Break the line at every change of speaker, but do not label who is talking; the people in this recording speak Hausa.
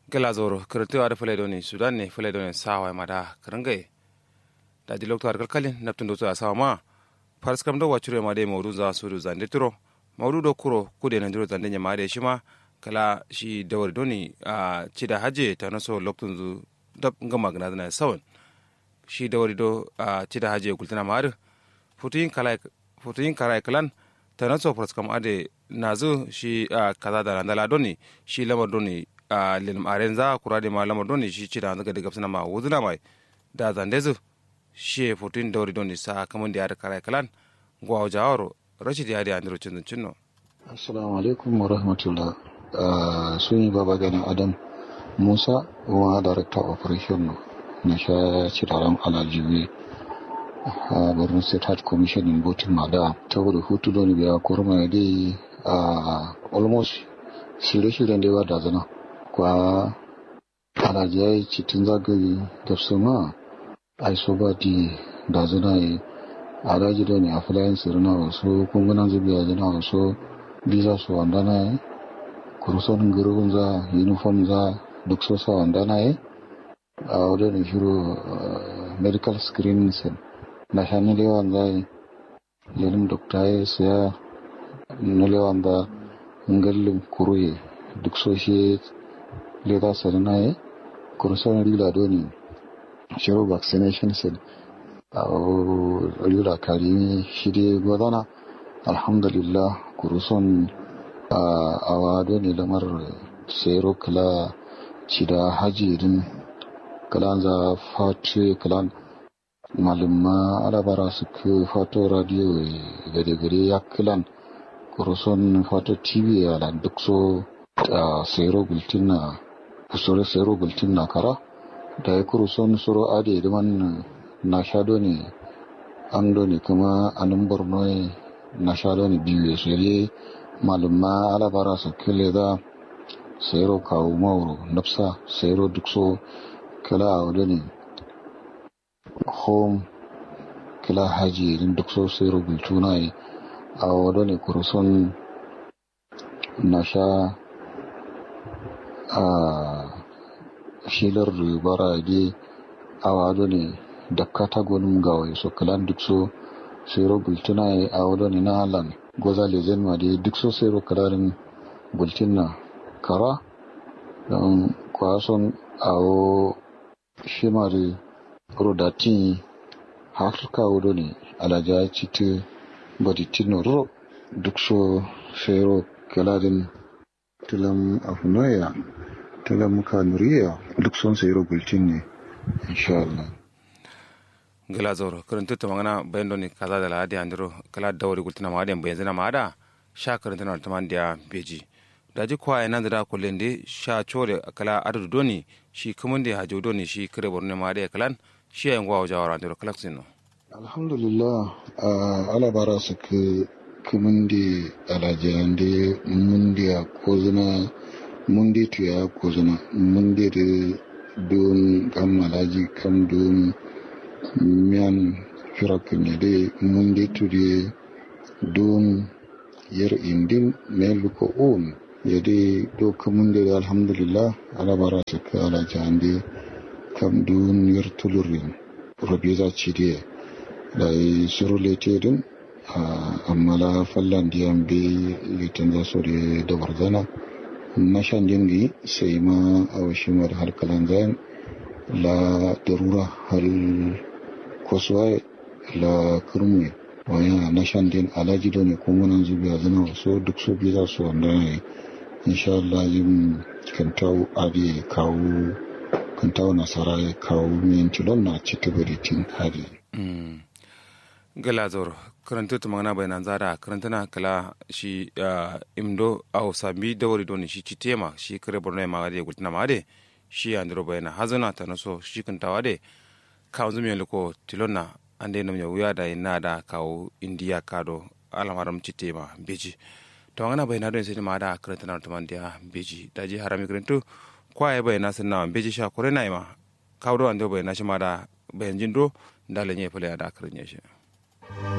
gala zoro kirti ada fule doni sudan ne fule doni sawa mada kirangai da di lokto arkal kalin naptun do sawa ma fars kam do wachure ma de mawdu za su du zande turo mawdu do kuro kude nan diro zande nyama de shima kala shi dawar doni a cida haje ta naso loktun zu dab ngama gna na sawan shi dawar do a cida haje gultana mar futuyin kala futuyin kala kalan ta naso fars kam ade nazu shi kaza da landala doni shi lamar doni a lilim aren za kura de ma lamar doni shi cida daga daga suna ma wuzuna mai da zandezu shi futuyin dawar doni sa kamun da ya kala kalan gwa jawaro rashid ya da andiro cin cinno
assalamu alaikum wa rahmatullah sun yi baba ganin adam musa wa director operation na sha ciraren alajiwe a birnin state heart commission in botin mada ta wadda hutu don biya kurma ya dai a almost shirye-shiryen da yawa da zana kwa alajiyai cikin zagaye da su ma ai so ba di da zana yi alaji da ne a filayen sirina wasu kungunan zubiya zana wasu biza su wanda na yi kuruson girgin za uniform za duk so sa wanda na yi a wajen shiro medical screening sen na sha nilewan za yi yanin dokta ya siya nilewan da ngallin kuruye duk so shi leda sen na yi kuruson rila doni shiro vaccination sen a rila karimi shi dai gwadana alhamdulillah kuruson a wado ne lamar sero kala cida hajirin kalan za fatu kalan malumma alabara su ke fato radio gade-gade ya kalan kuruson fato tv ya lan duk so a sero gultin na kusure sero gultin na kara da ya kuruson suro ade man na shado ne an ne kuma anan borno na shado ne biyu ya shere malumma alabara su kile da sayro kawo mauro nafsa sayro duk so kila a wadda ne home kila haji din duk so sayro bultuna yi a wadda ne kuruson na sha a shilar ribara ge a wadda ne da katagonin gawai so kilan duk so sayro bultuna yi a wadda ne na halan goza lezen ma dai duk sosai rokararin bultin na kara don kwason awo shimari rodatin hafrika wudo ne alaja citi baditin ro duk so fero kalarin tilam afunoya tilam kanuriya duk son sai bultin ne insha Allah
gila zoro karanta ta magana bayan doni kaza da lahadi andiro kala dawari gultina ma adiyan bayan zina ma ada sha karanta na taman da beji da ji kwa yana da kullun de sha chore kala adadu doni shi kuma da hajo doni shi kare borno ma da kalan shi yan gwa wajawara andiro kala sino
alhamdulillah ala bara su ke kumin da alajiyan da mun da ko zina mun da tuya ko zina mun da don kan malaji kam don miyan firakin de mundi tudi don yer indin ne luko on yade do kamunde alhamdulillah ala bara ka ala jande kam dun yer tulurin robiza chide da suru lete din amma la fallan diyan be litin za so da warzana na shan dingi sai ma a washimar harkalan zayan la darura hal koswa la kurmi waya na shandin alaji da ne kuma nan zubi a zana so duk so biyu za su wanda ne insha Allah yin kantau abi kawo kantau nasara ya kawo min tilon na ci ta baritin hari
gala zoro karanta ta magana bayanan zara karanta na kala shi imdo au sami dawari don shi ci tema shi kare borno ma ga gultina ma de shi andro bayana hazana ta naso shi kantawa de kawo zumi liko tilonna ande nam ya wuya da ina da kawo indiya kado alamaram citte ma beji to ngana bai na don sai ma da karanta na tuman dia beji da ji harami karantu kwaye bai na sanna beji sha kore na ma kawo do ande bai na shi ma da bayan jindo da lenye fule da karanye shi